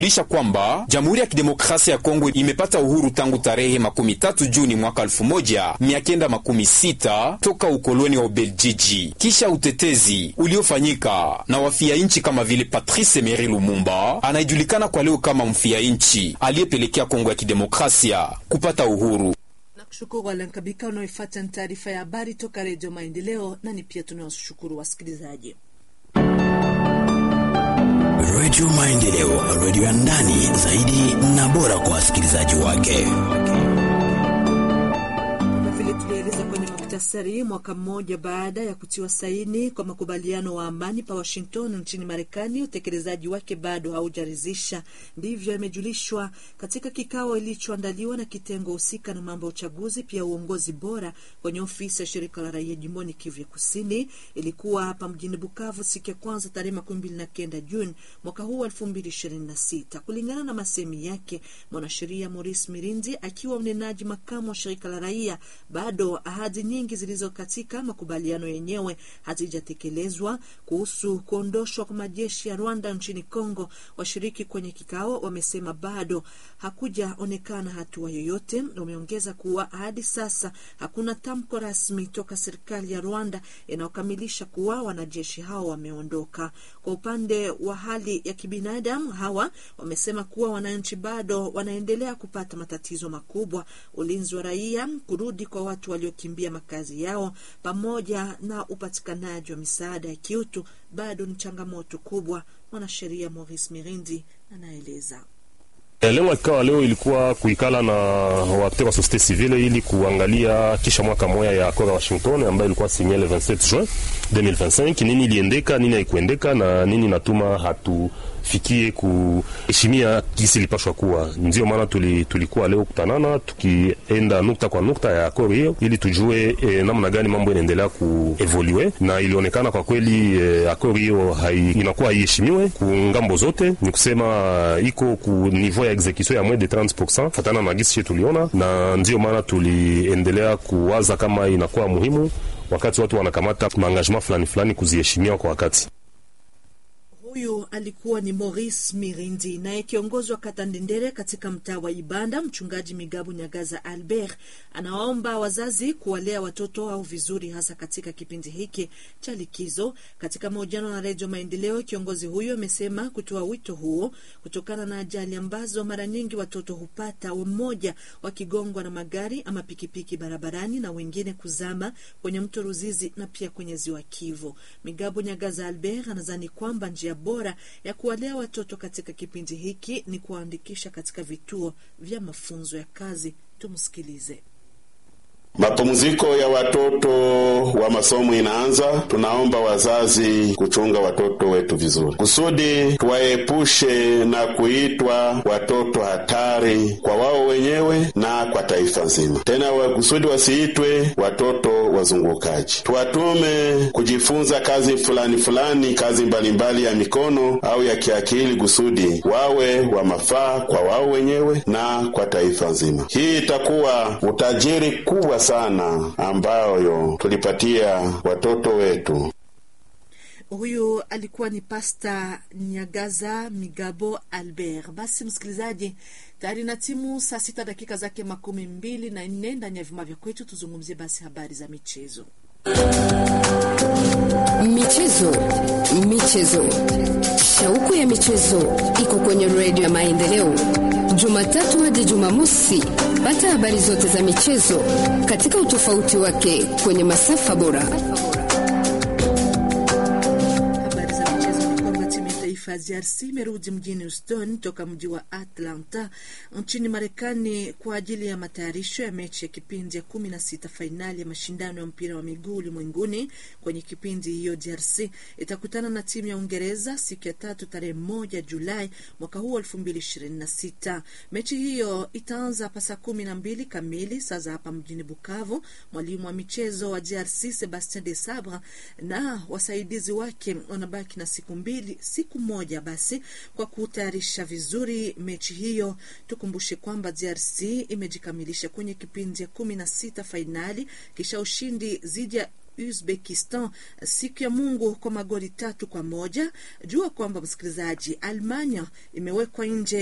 lisha kwamba Jamhuri ya Kidemokrasia ya Kongo imepata uhuru tangu tarehe makumi tatu Juni mwaka elfu moja mia kenda makumi sita toka ukoloni wa Ubeljiji, kisha utetezi uliofanyika na wafia nchi kama vile Patrice Emery Lumumba anayejulikana kwa leo kama mfia nchi aliyepelekea Kongo ya Kidemokrasia kupata uhuru. Nakushukuru Alankabika unaoifuata ni taarifa ya habari toka Redio Maendeleo, na ni pia tunawashukuru wasikilizaji Redio Maendeleo, redio ya ndani zaidi na bora kwa wasikilizaji wake. vile tulieleza kwenye muktasari, mwaka mmoja baada ya kutiwa saini kwa makubaliano wa amani pa Washington nchini Marekani, utekelezaji wake bado haujaridhisha. Ndivyo imejulishwa katika kikao ilichoandaliwa na kitengo husika na mambo ya uchaguzi, pia uongozi bora kwenye ofisi ya shirika la raia jimboni Kivu ya Kusini. Ilikuwa hapa mjini Bukavu siku ya kwanza tarehe makumi mbili na kenda Juni mwaka huu elfu mbili ishirini na sita. Kulingana na masemi yake mwanasheria Maurice Mirindi akiwa mnenaji makamu wa shirika la raia, bado ahadi nyingi zilizo katika makubaliano yenyewe hazijatekelezwa. Kuhusu kuondoshwa kwa majeshi ya Rwanda nchini Kongo, washiriki kwenye kikao wamesema bado hakujaonekana hatua yoyote. Wameongeza kuwa hadi sasa hakuna tamko rasmi toka serikali ya Rwanda inayokamilisha kuwa wanajeshi hao wameondoka. Kwa upande wa hali ya kibinadamu, hawa wamesema kuwa wananchi bado wanaendelea kupata matatizo makubwa, ulinzi wa raia, kurudi kwa watu waliokimbia makazi yao, pamoja na upatikanaji wa misaada ya kiutu bado ni changamoto kubwa. Mwanasheria Maurice Mirindi anaeleza. Lengo ya kikao leo ilikuwa kuikala na watu wa societe civile ili kuangalia kisha mwaka moya ya akora Washington ambayo ilikuwa sinye le 27 juin 2025, nini iliendeka, nini haikuendeka na nini natuma hatufikie kuheshimia kisi ilipashwa kuwa. Ndio maana tuli, tulikuwa leo kutanana tukienda nukta kwa nukta ya akori hiyo ili tujue eh, namna gani mambo inaendelea kuevolue, na ilionekana kwa kweli eh, akori hiyo hai, inakuwa haiheshimiwe ku ngambo zote, ni kusema iko ku niveau ya execution ya moins de 30% fatana na gisi tuliona, na ndio maana tuliendelea kuwaza kama inakuwa muhimu wakati watu wanakamata maengagement fulani fulani kuziheshimia kwa wakati. Huyu alikuwa ni Maurice Mirindi. Naye kiongozi wa kata Ndendere katika mtaa wa Ibanda, mchungaji Migabu Nyagaza Albert, anawaomba wazazi kuwalea watoto wao vizuri, hasa katika kipindi hiki cha likizo. Katika mahojiano na Redio Maendeleo, kiongozi huyo amesema kutoa wito huo kutokana na ajali ambazo mara nyingi watoto hupata, mmoja wakigongwa na magari ama pikipiki barabarani na wengine kuzama kwenye mto Ruzizi na pia kwenye ziwa Kivu. Migabu Nyagaza Albert anadhani kwamba njia bora ya kuwalea watoto katika kipindi hiki ni kuwaandikisha katika vituo vya mafunzo ya kazi. Tumsikilize. Mapumziko ya watoto wa masomo inaanza. Tunaomba wazazi kuchunga watoto wetu vizuri, kusudi tuwaepushe na kuitwa watoto hatari kwa wao wenyewe na kwa taifa nzima, tena wa kusudi wasiitwe watoto wazungukaji. Tuwatume kujifunza kazi fulani fulani, kazi mbalimbali mbali ya mikono au ya kiakili, kusudi wawe wa mafaa kwa wao wenyewe na kwa taifa nzima. Hii itakuwa utajiri kubwa sana ambayo tulipatia watoto wetu. Huyu alikuwa ni Pasta Nyagaza Migabo Albert. Basi msikilizaji, tayari na timu saa sita dakika zake makumi mbili na nne ndani ya vyuma vya kwetu. Tuzungumzie basi habari za michezo. Michezo, michezo, shauku ya michezo iko kwenye redio ya Maendeleo, Jumatatu hadi Jumamosi. Pata habari zote za michezo katika utofauti wake kwenye masafa bora. Habari za michezo ni kwamba timu ya taifa ya DRC imerudi mjini Houston toka mji wa Atlanta nchini Marekani kwa ajili ya matayarisho ya mechi ya kipindi ya kumi na sita fainali ya mashindano ya mpira wa miguu ulimwenguni. Kwenye kipindi hiyo, DRC itakutana na timu ya Uingereza siku ya tatu tarehe moja Julai mwaka huu elfu mbili ishirini na sita. Mechi hiyo itaanza hapa saa kumi na mbili kamili saa za hapa mjini Bukavu. Mwalimu wa michezo wa DRC Sebastien de Sabre na wasaidizi wake wanabaki na siku mbili, siku moja basi kwa kutayarisha vizuri mechi hiyo. Tukumbushe kwamba DRC imejikamilisha kwenye kipindi ya kumi na sita fainali kisha ushindi dhidi ya Uzbekistan siku ya Mungu kwa magoli tatu kwa moja. Jua kwamba msikilizaji, Almanya imewekwa nje